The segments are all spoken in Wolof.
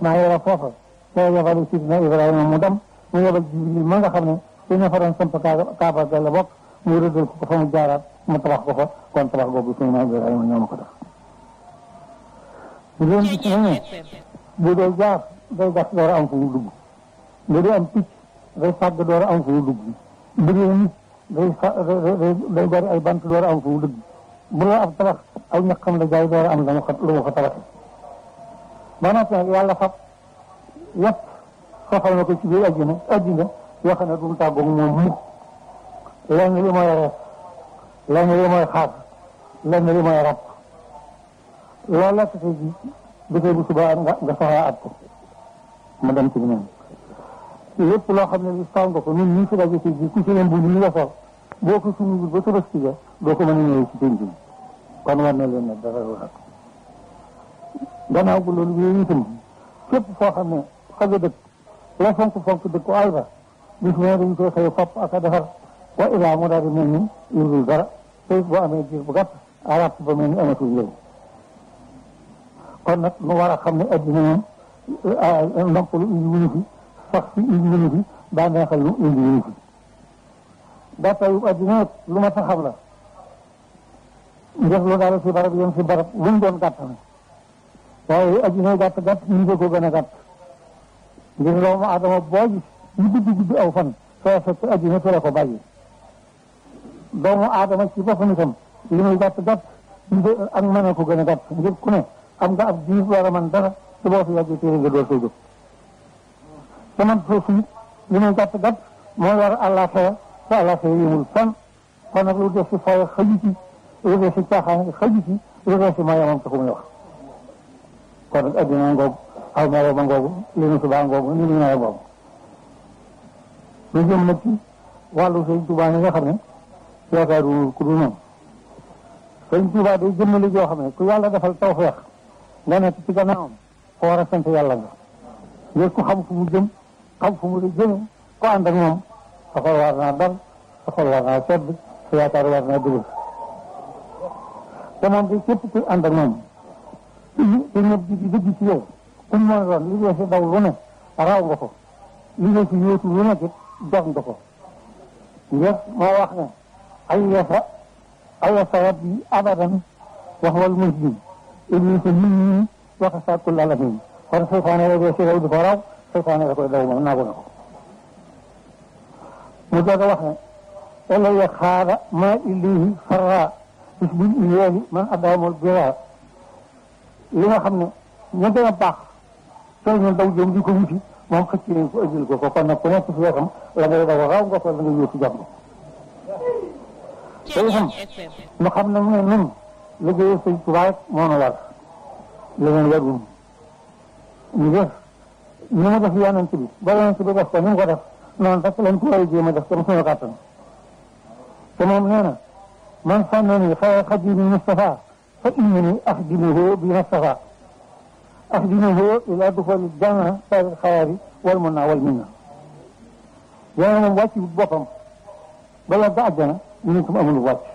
Ismaïla foofa te yebal sidna Ibrahima mu dem mu yebal Jibril ma nga xam ne su ñu fa doon samp kaaba ga la bokk mu rëddal ko ko fa mu jaaraat mu tabax ko fa kon tabax googu sidna Ibrahima ñoo ma ko def bu doon gis na ne bu dee jaar day gas door a am fu mu dugg bu dee am picc day fàgg door a am fu mu dugg bu dee nit day fa day bari ay bant door a am fu mu dugg bu la ab tabax aw ñaqam la jaay door a am lu mu fa lu mu fa tabax ba noppi nag yàlla fab yëpp soxal na ko ci biir àddina àddina yoo xam ne du mu tàggoog moom mukk lenn li mooy rees lenn li mooy xaar lenn li mooy rab loolu la tey ji bu tey bu subaa nga nga soxlaa at ko ma dem ci beneen lépp loo xam ne li saw nga ko ñun ñii fi daje ci ji ku ci leen bu ñu nga sol boo ko suñu ba tabaski ga doo ko mën a ñëwee ci penc bi kon war na leen ne dara lu rek gannaaw bu loolu yooyu itam képp foo xam ne fa nga dëkk la fonk fonk dëkk ay ba bis bu ne dañu koy xëy fopp ak a defar wa ilaa mu daal di mel ni yurul dara te boo amee diir bu gàtt arab ba mel ni amatul yow kon nag nu war a xam ne addina moom noppalu indi wuñu fi sax fi indi wuñu fi daa neexal lu indi wuñu fi gàttayu addina nag lu ma taxam la def lu daal si barab yem si barab luñ doon gàtt na waaye addina gàtt gàtt ñu ngi ko gën a gàtt ngir doomu adama boo gis ñu guddi guddi aw fan soo fekk addina fi la ko bàyyi doomu adama ci boppam itam li muy gàtt gàtt ak mën a ko gën a gàtt ngir ku ne am nga ab diir war a mën dara te boo fi yàggee téere nga door koy jóg te man foofu it li muy gàtt gàtt moo war àllaaxira te àllaaxira yëmul fan kon nag lu def si fooy xaju ci lu def si caaxaan xaju ci lu def si mooy moom taxu muy wax kon nag addina ngoogu aw melo ba ngoogu li nu subaa ngoogu ni nu nawet boobu lu jëm nag ci wàllu sëñ Tuubaa yi nga xam ne yaakaaru ku dul moom sëñ Tuubaa day jëmmali joo xam ne ku yàlla defal tawfeex nga nekk ci gannaawam ko war a sant yàlla nga ngir ku xam fu mu jëm xam fu mu jëme ko ànd ak moom sa xol war naa dal sa xol war naa sedd sa yaakaar war naa dugg te moom bi képp kuy ànd ak moom te ñëpp di di dëgg ci yow ku mu mën a doon li dee si daw lu ne raw nga ko li dee si yóotu lu nekk jox nga ko ngir moo wax ne ay yasa ay yasa rabbi abadan wax wal muslim iblis min nii waxa sa kull alamin kon seytaane la dee si raw di ko raw seytaane la koy daw moom naagu na ko mu doog a wax ne elaya xaada ma illihi farra bis bil iyeeli man adamul bira li nga xam ne ñu gën a baax soo ñu daw jëm di ko wuti moom xëcc nañ ko ëjjil ko ko kon nag ku nekk si wetam la ngay daw raw nga ko la nga yóotu jàpp te itam ñu xam ne mu ne nun liggéeyu sëñ Tuubaa rek moo nu war leneen warul ñu def ni mu def yonent bi ba yonent bi def ko ni mu ko def noonu rek lañ ko war a jéem a def comme suñu kàttan te moom nee na man sànnani xayra xadimi Mustafa fa innani axdimuhu bi Mustafa axdimuhu ila duxuli janna sari xayaari wal mun naa wal minna yéen moom wàcc boppam bala ba àjjana ñu ne ko amul wàcc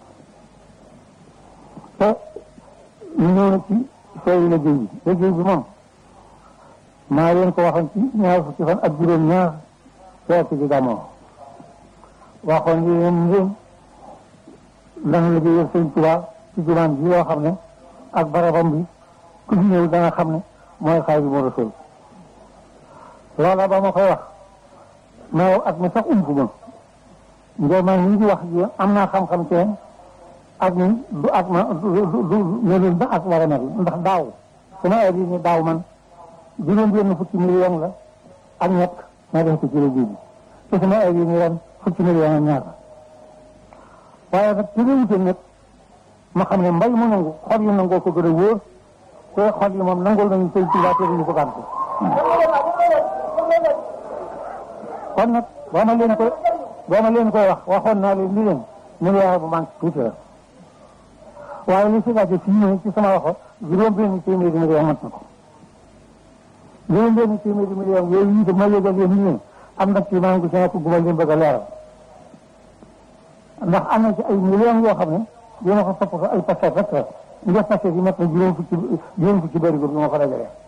te ñu ñëw na ci sooy liggéey bi liggéey bi moom maa leen ko waxoon ci ñaar fukki fan ak juróom ñaar weer ci gàmmoo waxoon yi leen ngeen dana liggéeyal sëñ Tuubaa ci jumaan ji loo xam ne ak barabam bi ku fi ñëw dana xam ne mooy Xaadimu Rasuul loola ba ma koy wax mais at mi sax ump ma ngir man ñu ngi wax ji am naa xam-xam ci ak ni du ak ma du du melul ba ak war a mel ndax daaw su ma indi ni daaw man juróom benn fukki million la ak ñett ma def ko ci liggéey bi te su ma indi ni ren fukki million ak ñaar waaye nag ci réewute nag ma xam ne mbay mu nangu xol yi nangoo ko gën a wóor te xol yi moom nangul nañu sëñ Tuubaa te duñu ko gàntu kon nag boo ma leen koy boo ma leen koy wax waxoon naa leen ni leen milliard bu manque tuuti la waaye li si laajte fii nii ci sama waxo juróom benn téeméeri million mat na ko juróom benn téeméeri million yooyu itam ma yëgal leen nii am na ci maa ngi ci nekk gu ma leen bëgg a leeral ndax am na ci ay millions yoo xam ne dina ko topp ko ay paquet rek la nga paquet yi mat na juróom fukki juróom fukki bëri bi ma ko dajalee